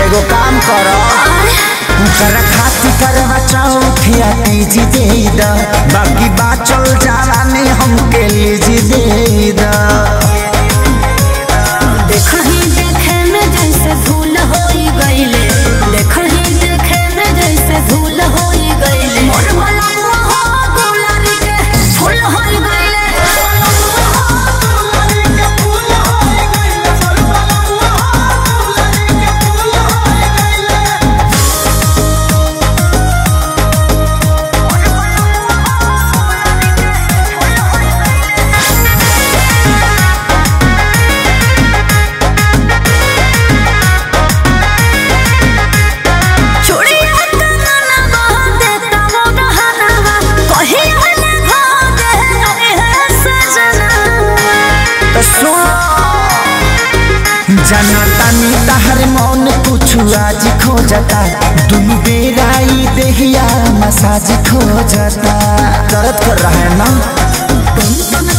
एगो काम कर कर खाती करवा चौथिया तीजी दे द बाकी बाचल जावानी हमके लीजी दे द देखही देखे में जैसे भूल होई गईले देखही देखे में जैसे भूल होई गईले मोर मलंग हो गुलारी के फूल होई गईले चूड़िया कंगना बांधे तमो गहना कहीं हले भागे अरे है सजना तो सुन जनतानी तहर मौन कुछ आज खोजता दुनु बेरा ई देहिया मसाज खोजता दर्द कर रहा है ना तुम तुम